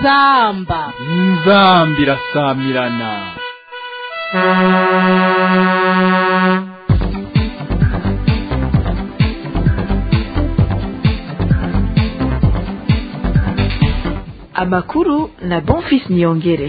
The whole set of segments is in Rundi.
inzamba inzamba irasamirana amakuru na bonfis niyongere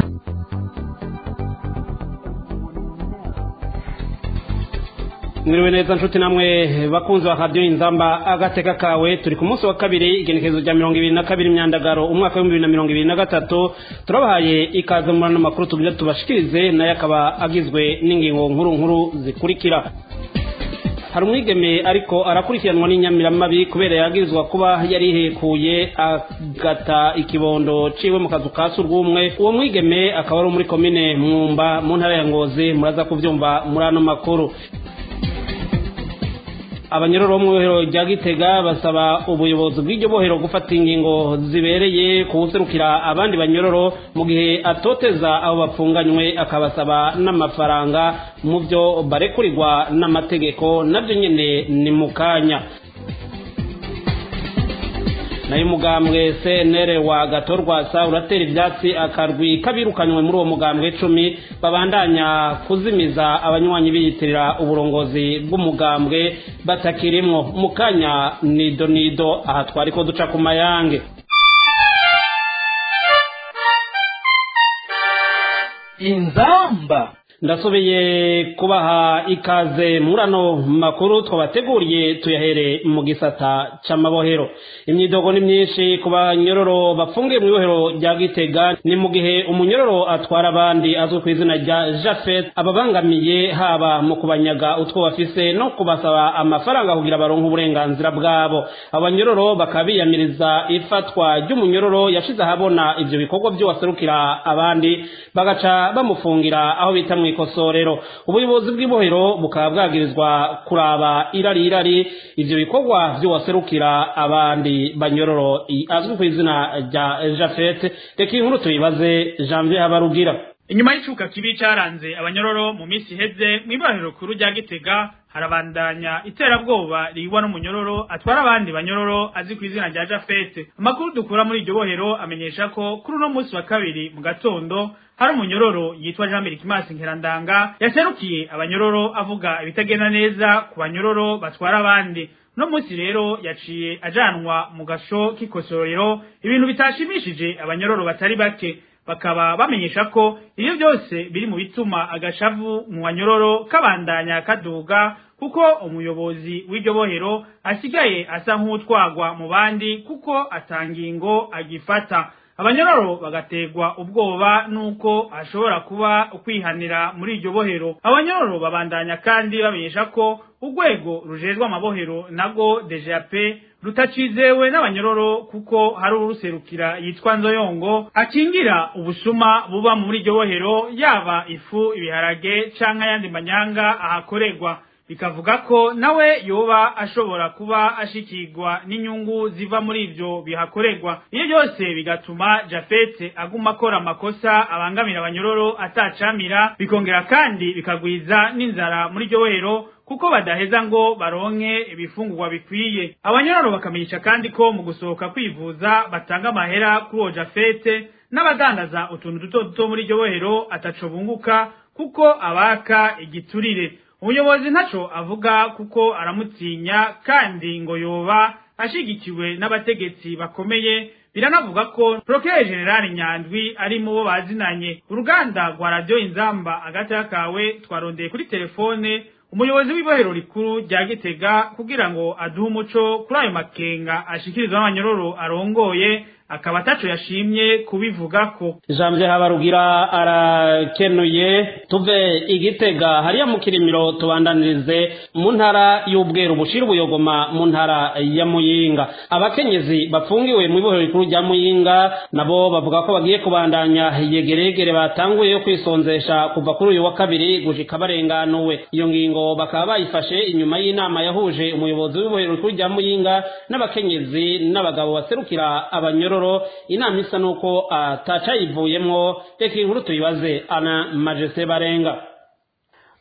mwiriwe neza nshuti namwe bakunzi ba radiyo inzamba agateka kawe turi ku munsi wa kabiri igenekerezo rya mirongo ibiri na kabiri imyandagaro umwaka w'ibihumbi bibiri na mirongo ibiri na gatatu turabahaye ikaze muri ano makuru tugire tubashikirize nayo akaba agizwe n'ingingo nkuru nkuru zikurikira hari umwigeme ariko arakurikiranwa n'inyamiramabi kubera yagirizwa kuba yarihekuye agata ikibondo ciwe mu kazu ka surwumwe uwo mwigeme akaba ari muri komine mwumba mu ntara ya ngozi muraza kuvyumva muri ano makuru abanyororo bo mu bohero rya gitega basaba ubuyobozi bw'iryo bohero gufata ingingo zibereye kuwuserukira abandi banyororo mu gihe atoteza abo bapfunganywe akabasaba n'amafaranga mu byo barekurirwa n'amategeko nabyo nyine ni mu kanya nayo umugambwe cnr wa gatorwasa uratera ibyatsi akarwi kabirukanywe muri uwo mugambwe icumi babandanya kuzimiza abanywanyi biyitirira uburongozi bw'umugambwe batakirimwo mu kanya nido nido aha twari ko duca ku mayange inzamba ndasubiye kubaha ikaze muri ano makuru twabateguriye tuyahere mu gisata c'amabohero imyidogo ni myinshi ku banyororo bafungiye mu ibohero rya gitega ni mu gihe umunyororo atwara abandi azwi ku izina rya jafet ababangamiye haba mu kubanyaga utwo bafise no kubasaba amafaranga kugira baronke uburenganzira bwabo abanyororo bakaba biyamiriza ifatwa ry'umunyororo yashize ahabona ivyo bikorwa vy'uwaserukira abandi bagaca bamufungira aho bita mw'ikosorero ubuyobozi bw'ibohero bukaba bwagirizwa kuraba irari irari ivyo bikorwa vy'uwaserukira abandi banyororo azwi ku izina rya jafete reka inkuru tuyibaze janvier habarugira inyuma y'icuka kibi caranze abanyororo mu minsi iheze mw'ibohero kuru rya gitega harabandanya iterabwoba rigwa n'umunyororo atwara abandi banyororo azi ku izina rya jafete amakuru dukura muri iryo bohero amenyesha ko kuri uno munsi wa kabiri mu gatondo hari umunyororo yitwa jean mirikimasi nkerandanga yaserukiye abanyororo avuga ibitagenda neza ku banyororo batwara abandi uno munsi rero yaciye ajanwa mu gasho k'ikosorero ibintu bitashimishije abanyororo batari bake bakaba bamenyesha ko ibyo byose biri mu bituma agashavu mu banyororo kabandanya kaduga kuko umuyobozi w'iryo bohero asigaye asa nk'utwagwa mu bandi kuko atangingo agifata abanyororo bagategwa ubwoba nuko ashobora kuba ukwihanira muri iryo bohero abanyororo babandanya kandi bamenyesha ko urwego rujejwe amabohero nago DGAP rutacizewe n'abanyororo kuko hari uruserukira yitwa nzoyongo akingira ubusuma buba muri iryo bohero yaba ifu ibiharage canke ayandi manyanga ahakorerwa bikavuga ko nawe yoba ashobora kuba ashikirwa n'inyungu ziva muri ivyo bihakorerwa iyo byose bigatuma jafete aguma akora amakosa abangamira abanyororo atacamira bikongera kandi bikagwiza n'inzara muri iryo bohero kuko badaheza ngo baronke ibifungurwa bikwiye abanyororo bakamenyesha kandi ko mu gusohoka kwivuza batanga amahera kuri uwo jafete n'abadandaza utuntu duto duto muri iryo bohero ataco bunguka kuko abaka igiturire umuyobozi ntaco avuga kuko aramutinya kandi ngo yoba ashigikiwe n'abategetsi bakomeye biranavuga ko Procureur General Nyandwi ari mu bo bazinanye uruganda rwa radio Inzamba agati kawe twarondeye kuri telefone umuyobozi w'ibohero rikuru rya Gitega kugira ngo aduhe umuco kuri ayo makenga ashikirizwa n'abanyororo arongoye akaba ataco yashimye kubivugako janvier habarugira arakenuye tuve igitega hariya mu kirimiro tubandanirize mu ntara y'ubweru bushira ubuyogoma mu ntara ya muyinga abakenyezi bafungiwe mu ibohero rikuru rya muyinga nabo bavuga ko bagiye kubandanya yegeregere batanguye yo kwisonzesha kuva kuri uyu wa kabiri gushika barenganuwe iyo ngingo bakaba bayifashe inyuma y'inama yahuje umuyobozi w'ibohero rikuru rya muyinga n'abakenyezi n'abagabo baserukira abanyororo inama isa nuko atacayivuyemwo reka inkuru tuyibaze ana majese barenga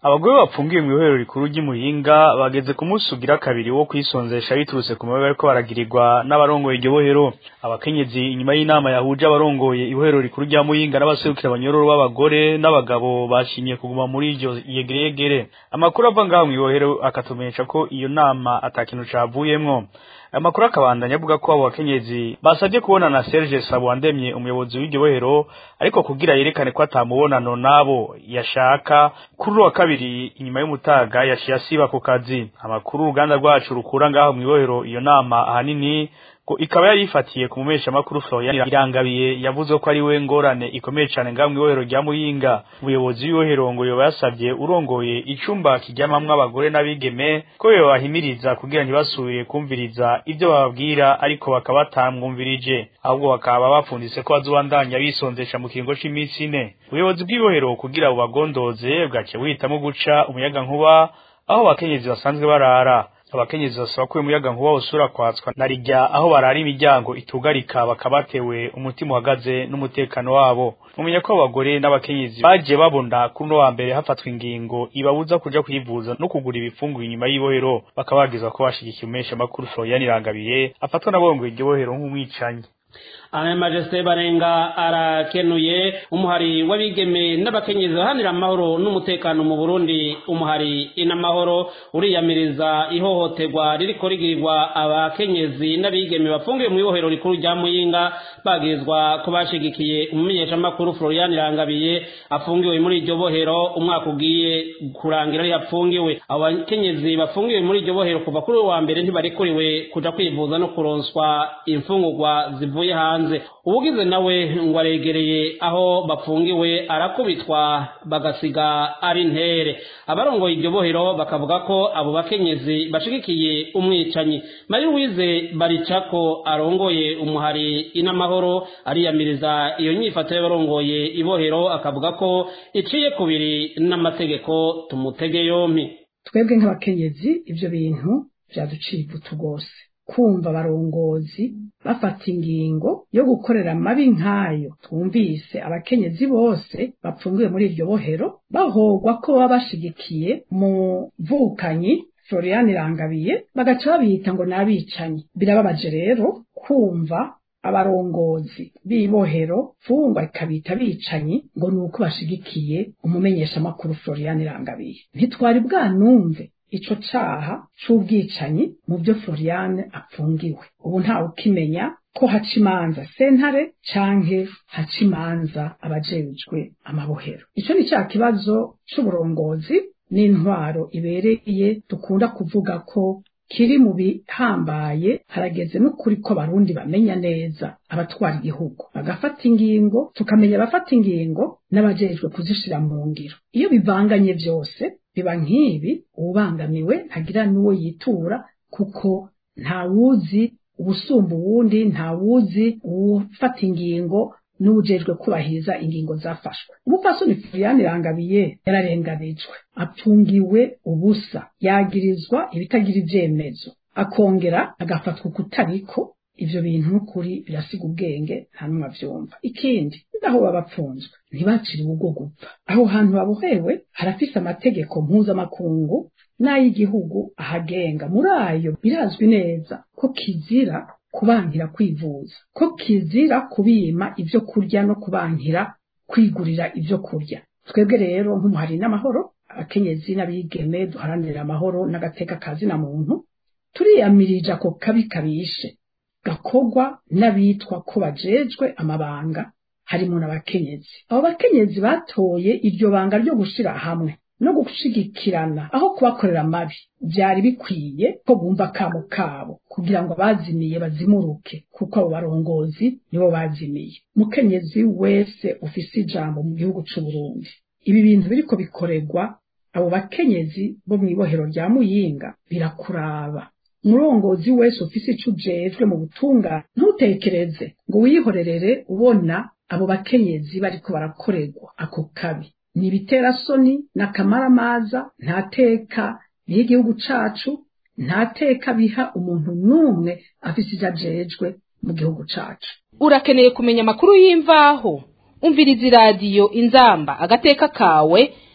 abagore bapfungiwe mu ibohero rikuru ry'imuyinga bageze ku munsi ugira kabiri wo kwisonzesha biturutse ku mabi bariko baragirirwa n'abarongoye iryo bohero abakenyezi inyuma y'inama yahuje abarongoye ibohero rikuru rya muyinga n'abaserukira abanyororo b'abagore n'abagabo bashimye kuguma muri iryo yegereyegere amakuru ava ngaho mu ibohero akatumenyesha ko iyo nama ata kintu cavuyemwo amakuru akabandanya avuga ko abo bakenyezi basabye kubona na Serge Sabwandemye umuyobozi w'iryo bohero ariko kugira yerekane ko atamubonano nabo yashaka kuri wa kabiri inyuma y'umutaga yashiye asiba ku kazi amakuru uruganda rwacu rukura ngaho mu ibohero iyo nama ahanini ko ikaba yari ifatiye ku mumesha makuru Florian Irangabiye yavuze ko ari we ngorane ikomeye cyane ngaho mu ibohero rya Muyinga ubuyobozi w'ibohero ngo yoba yasabye urongoye icumba kijyamamwe abagore n'abigeme ko yobahimiriza kugira ntibasubire kumviriza ibyo bababwira ariko bakaba batamwumvirije ahubwo bakaba bapfunditse ko bazobandanya bisonzesha mu kiringo c'iminsi ine ubuyobozi bw'ibohero kugira bubagondoze bwace buhitamo guca umuyaga nkuba aho abakenyezi basanzwe barara abakenyezi basaba ko umuyaga nkuba usura kwatswa na rijya aho barara imiryango itugarika bakabatewe umutima uhagaze n'umutekano wabo mumenya ko abagore n'abakenyezi bagiye babona kuri uno wa mbere hafatwa ingingo ibabuza kuja kwivuza no kugura ibifunguro inyuma y'ibohero bakababwiza ko bashigikiye umesha makuru Florian Irangabiye afatwa n'abongoye iryo bohero nk'umwicanyi aya majesite barenga arakenuye umuhari w'abigeme n'abakenyezi bahanira amahoro n'umutekano mu burundi umuhari inamahoro uriyamiriza ihohoterwa ririko rigirirwa abakenyezi n'abigeme bafungiwe mu ibohero rikuru rya muyinga bagirizwa ko bashigikiye umumenyeshamakuru florian irangabiye afungiwe muri iryo bohero umwaka ugiye kurangira ari apfungiwe abo bakenyezi bafungiwe muri iryo bohero kuva kuri uwa mbere ntibarekuriwe kuja kwivuza no kuronswa imfungurwa zivuye hanze ubugize nawe ngo aregereye aho bafungiwe arakubitwa bagasiga ari ntere abarongoye iryo bohero bakavuga ko abo bakenyezi bashigikiye umwicanyi mari wize baricako arongoye umuhari inamahoro ariyamiriza iyo nyifato y'abarongoye ibohero akavuga ko iciye kubiri n'amategeko tumutege yompi twebwe nk'abakenyezi ibyo bintu byaduciye ivutu rwose kumva abarongozi bafata ingingo yo gukorera amabi nk'ayo twumvise abakenyezi bose bapfungiwe muri iryo bohero bahogwa ko baba bashigikiye mu vukanyi florian irangabiye bagaca babita ngo ni abicanyi birababaje rero kumva abarongozi b'ibohero fungwa ikabita abicanyi ngo ni uko bashigikiye umumenyeshamakuru florian irangabiye ntitwari bwanumve ico caha c'ubwicanyi mu byo Floriane apfungiwe ubu ntawe ukimenya ko haca imanza sentare canke haca imanza abajejwe amabohero ico ni ca kibazo c'uburongozi n'intwaro ibereye dukunda kuvuga ko kiri mu bihambaye harageze n'ukuri ko abarundi bamenya neza abatwara igihugu bagafata ingingo tukamenya abafata ingingo n'abajejwe kuzishira mu ngiro iyo bivanganye vyose biba nk'ibi uwubangamiwe ntagira n'uwo yitura kuko ntawuzi ubusumba uwundi ntawuzi uwufata ingingo n'ubujejwe kubahiriza ingingo zafashwe umupfasoni Florian Irangabiye yararenganijwe apfungiwe ubusa yagirizwa ibitagira ivyemezo akongera agafatwa kutariko ivyo bintu n'ukuri birasiga ubwenge nta n'umwe avyumva ikindi naho baba bapfunzwe ntibaciriwe ubwo gupfa aho hantu babohewe harafise amategeko mpuzamakungu n'ay'igihugu ahagenga muri ayo birazwi neza ko kizira kubankira kwivuza ko kizira kubima ibyo kurya no kubankira kwigurira ibyo kurya twebwe rero nk'umuhari n'amahoro abakenyezi n'abigeme duharanira amahoro n'agateka kazina muntu turiyamirije ako kabi kabishe gakogwa n'abitwa ko bajejwe amabanga harimo n'abakenyezi abo bakenyezi batoye iryo banga ryo gushira hamwe no gushigikirana aho kubakorera amabi byari bikwiye ko bumva kamo kabo kugira ngo abazimiye bazimuruke kuko abo barongozi nibo bazimiye mukenyezi wese ufise ijambo mu gihugu c'u Burundi ibi bintu biriko bikoregwa abo bakenyezi bo mu ibohero rya Muyinga birakuraba umurongozi wese ufise ico ujejwe mu butunga ntutekereze ngo wihorerere ubona abo bakenyezi bariko barakorerwa ako kabi ni ibiterasoni n'akamaramaza nta teka biha igihugu cacu nta teka biha umuntu n'umwe afise ivyo ajejwe mu gihugu cacu urakeneye kumenya amakuru y'imvaho umviriza iradiyo inzamba agateka kawe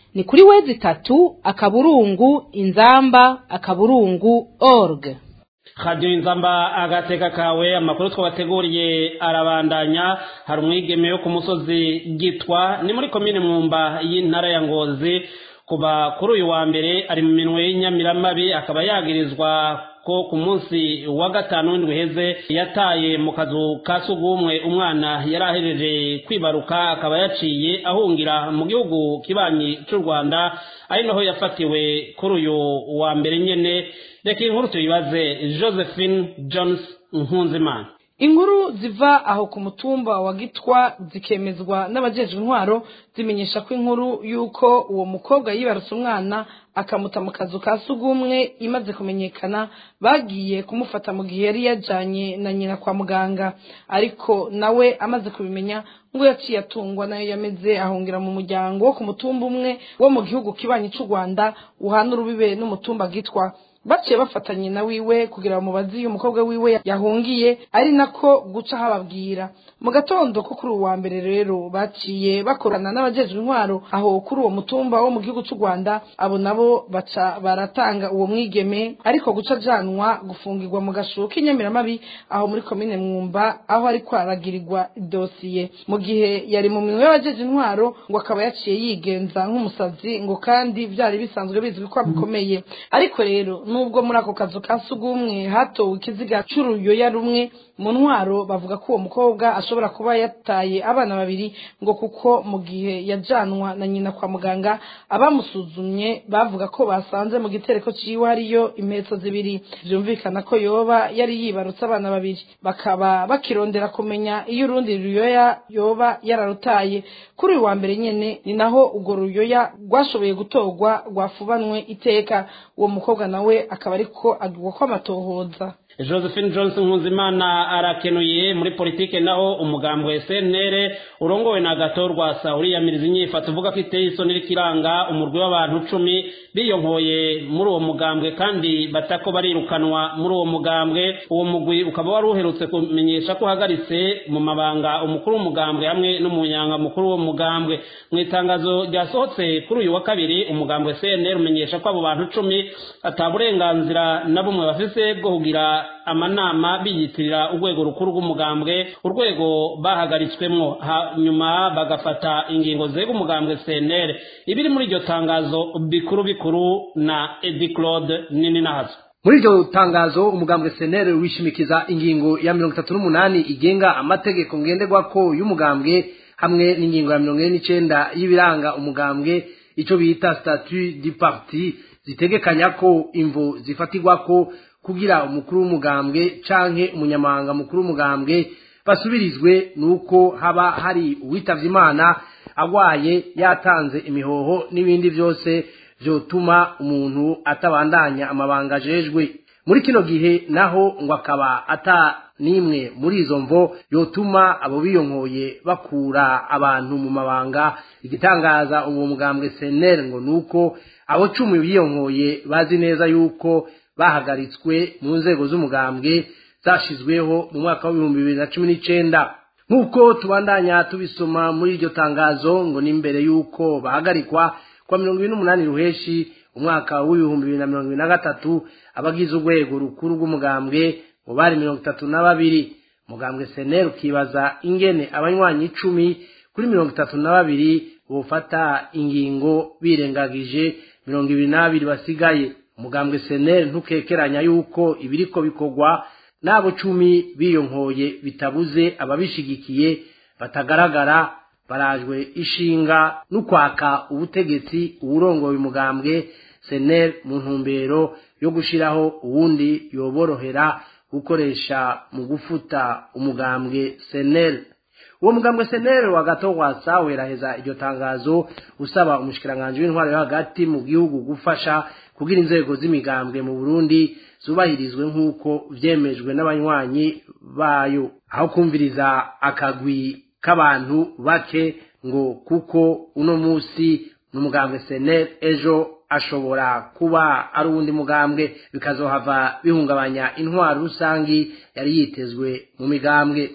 ni kuri wezi itatu akaburungu inzamba akaburungu org radiyo inzamba agateka kawe amakuru twabateguriye arabandanya hari umwigeme wo ku musozi gitwa ni muri komine mwumba y'intara ya ngozi kuba kuri uyu wa mbere ari mu minwe y'inyamiramabi akaba yagirizwa ko ku munsi wa gatanu w'indwi heze yataye mu kazu ka sugumwe umwana yari ahereje kwibaruka akaba yaciye ahungira mu gihugu kibanyi cy'u rwanda ari naho yafatiwe kuri uyu wa mbere nyene reka inkuru tuyibaze josephine jones nkunzimana inkuru ziva aho ku mutumba wa gitwa zikemezwa n'abajejwe intwaro zimenyesha ko inkuru y'uko uwo mukobwa yibarutse umwana akamuta mu kazu ka sugumwe imaze kumenyekana bagiye kumufata mu gihe yari yajanye na nyina kwa muganga ariko nawe amaze kubimenya ngo yaciye atungwa nayo yameze ahungira mu muryango wo ku mutumba umwe wo mu gihugu kibanyi cy'u rwanda uhana urubibe n'umutumba gitwa baciye bafatanye na wiwe kugira ngo mubazi uyu mukobwa wiwe yahungiye ari nako guca hababwira mu gatondo ko kuri uwa mbere rero baciye bakorana n'abajejwe intwaro aho kuri uwo mutumba wo mu gihugu cy'u rwanda abo nabo baca baratanga uwo mwigeme ariko guca ajanwa gufungirwa mu gashuko k'inyamiramabi aho muri komine mwumba aho ari kwaragirirwa dosiye mu gihe yari mu minwe y'abajeje intwaro ngo akaba yaciye yigenza nk'umusazi ngo kandi byari bisanzwe bizwi ko bikomeye ariko rero nubwo muri ako kazu ka sugumwe hatowe ikiziga c'uruyoya rumwe mu ntwaro bavuga ko uwo mukobwa ashobora kuba yataye abana babiri ngo kuko mu gihe yajanwa na nyina kwa muganga abamusuzumye bavuga ko basanze mu gitereko ciwe hariyo impetso zibiri vyumvikana ko yoba yari yibarutse abana babiri bakaba bakirondera kumenya iyo urundi ruyoya yoba yararutaye kuri uyu wa mbere nyene ni naho urwo ruyoya rwashoboye gutorwa rwafubanwe iteka uwo mukobwa nawe akaba ariko agirwa ko amatohoza josephine johnson nkuzimana arakenuye muri politike naho umugambwe cnr urongowe na gato rwasa uriyamiriza inyifato uvuga ko iteye isoni irikiranga umurwi w'abantu cumi biyonkoye muri uwo mugambwe kandi batako barirukanwa muri uwo mugambwe uwo mugwi ukaba wari uherutse kumenyesha ko uhagaritse mu mabanga umukuru w'umugambwe hamwe n'umunyanga mukuru w'uwo mugambwe mu itangazo ryasohotse kuri uyu wa kabiri umugambwe cnr umenyesha ko abo bantu cumi ata burenganzira na bumwe bafise bwo kugira amanama biyitirira urwego rukuru rw'umugambwe urwego bahagaritswemwo hanyuma bagafata ingingo zega umugambwe cnr ibiri muri iryo tangazo bikuru bikuru na edi claude nini nahazo muri iryo tangazo umugambwe senere wishimikiza ingingo ya mirongo itatu n'umunani igenga amategeko ngenderwako y'umugambwe hamwe n'ingingo ya mirongo ine n'icenda y'ibiranga umugambwe ico bita statut du parti zitegekanya ko imvo zifatirwako kugira umukuru w'umugambwe canke umunyamabanga mukuru w'umugambwe basubirizwe nuko haba hari uwitavye imana agwaye yatanze imihoho n'ibindi vyose vyotuma umuntu atabandanya amabanga ajejwe muri kino gihe naho ngo akaba ata nimwe muri izo mvo yotuma abo biyonkoye bakura abantu mu mabanga igitangaza uwo mugambwe senere ngo nuko abo cumi biyonkoye bazi neza yuko bahagaritswe mu nzego z'umugambwe zashizweho mu mwaka w'ibihumbi bibiri na cumi n'icenda nk'uko tubandanya tubisoma muri iryo tangazo ngo ni mbere y'uko bahagarikwa kwa mirongo ibiri n'umunani ruheshi umwaka w'ibihumbi bibiri na mirongo ibiri na gatatu abagize urwego rukuru rw'umugambwe ngo bari mirongo itatu na babiri umugambwe seneri ukibaza ingene abanywanyi icumi kuri mirongo itatu na babiri bofata ingingo birengagije mirongo ibiri n'abiri basigaye umugambwe seneri ntukekeranya yuko ibiriko bikorwa n'abo cumi biyonkoye bitabuze ababishigikiye batagaragara barajwe ishinga n'ukwaka ubutegetsi uwurongoye umugambwe seneri mu ntumbero yo gushiraho uwundi yoborohera gukoresha mu gufuta umugambwe seneri uwo mugambwe seneri wa gato wasa weraheza iryo tangazo usaba umushikiranganji w'intwaro yo hagati mu gihugu gufasha kugira inzego z'imigambwe mu burundi zubahirizwe nk'uko vyemejwe n'abanywanyi bayo aho kumviriza akagwi k'abantu bake ngo kuko uno musi n'umugambwe seneri ejo ashobora kuba ari uwundi mugambwe bikazohava bihungabanya intwaro rusangi yari yitezwe mu migambwe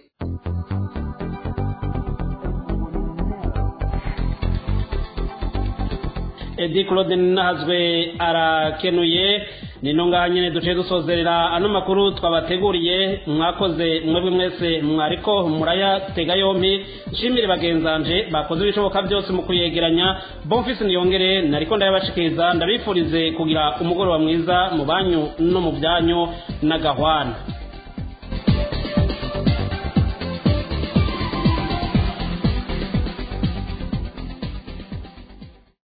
edi claude nahazwe arakenuye nino ngaha nyene duciye dusozerera ano makuru twabateguriye mwakoze mwebwe mwese mwariko murayatega yompi nshimire bagenzanje bakoze ibishoboka byose mu kuyegeranya bonfisi niyongere nariko ndayabashikiriza ndabifurize kugira umugoroba mwiza mu banyu no mu byanyu n'agahwana